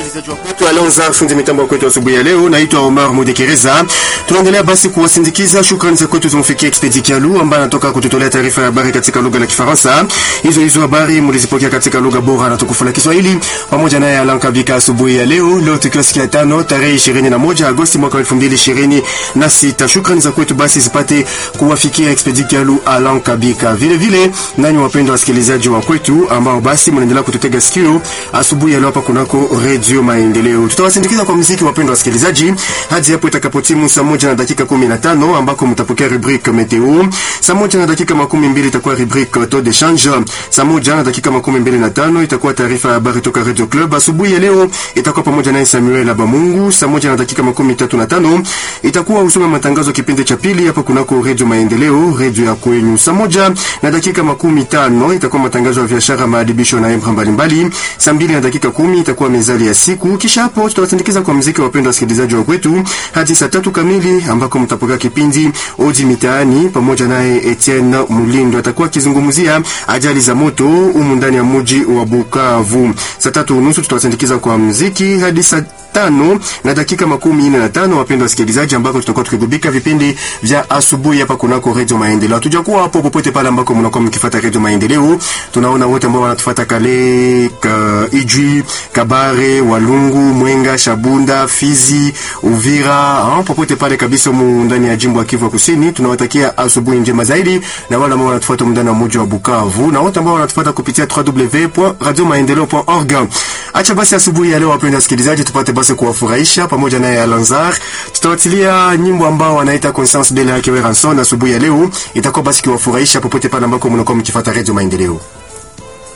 Msikilizaji wa kwetu Alonza, fundi mitambo wa kwetu asubuhi ya leo, naitwa Omar Mudekereza. Tunaendelea basi kuwasindikiza. Shukrani za kwetu zimfikia Expedi Kialu ambaye anatoka kututolea taarifa ya habari katika lugha la Kifaransa. Hizo hizo habari mlizipokea katika lugha bora na tukufu la Kiswahili pamoja naye Alan Kabika asubuhi ya leo. Leo tukiwa siku ya tano tarehe 21 Agosti mwaka 2026. Shukrani za kwetu basi zipate kuwafikia Expedi Kialu, Alan Kabika. Vile vile nanyi wapendwa wasikilizaji wa kwetu ambao basi mnaendelea kututega sikio asubuhi ya leo hapa kunako Radio Maendeleo. Tutawasindikiza kwa muziki, wapendwa wasikilizaji, hadi hapo itakapotimu saa moja na dakika 15 ambako mtapokea rubrique meteo. Saa moja na dakika makumi mbili itakuwa rubrique taux de change. Saa moja na dakika makumi mbili na tano itakuwa taarifa ya habari toka Radio Club. Asubuhi ya leo itakuwa pamoja naye Samuel Abamungu. Saa moja na dakika makumi tatu na tano itakuwa usome matangazo kipindi cha pili hapa kunako Radio Maendeleo, radio ya kwenyu. Saa moja na dakika makumi tano itakuwa matangazo ya biashara, maadibisho na emra mbalimbali. Saa mbili na dakika kumi itakuwa mezali ya siku. Kisha hapo tutawasindikiza kwa muziki wa wapendwa wasikilizaji wa kwetu hadi saa tatu kamili ambako mtapokea kipindi Oji Mitaani pamoja naye Etienne Mulindo atakuwa akizungumzia ajali za moto humu ndani ya mji wa Bukavu. Saa tatu unusu tutawasindikiza kwa muziki hadi saa tano na dakika makumi nne na tano wapendwa wasikilizaji, ambako tutakuwa tukigubika vipindi vya asubuhi hapa kunako Radio Maendeleo. Hatujakuwa hapo popote pale ambako mnakuwa mkifuata Radio Maendeleo. Tunaona wote ambao wanatufuata kale ka, Ijwi, Kabare, Walungu, Mwenga, Shabunda, Fizi, Uvira, ha, popote pale kabisa mu ndani ya jimbo ya Kivu Kusini. Tunawatakia asubuhi njema zaidi, na wale ambao wanatufuata ndani ya mji wa Bukavu na wote ambao wanatufuata kupitia www.radiomaendeleo.org. Acha basi asubuhi ya leo wapendwa wasikilizaji, tupate basi kuwafurahisha pamoja naye Alanzar. Tutawatilia nyimbo ambao wanaita Conscience de la Ranson asubuhi ya leo, itakuwa basi kiwafurahisha popote pale ambako mnakuwa mkifuata Radio Maendeleo.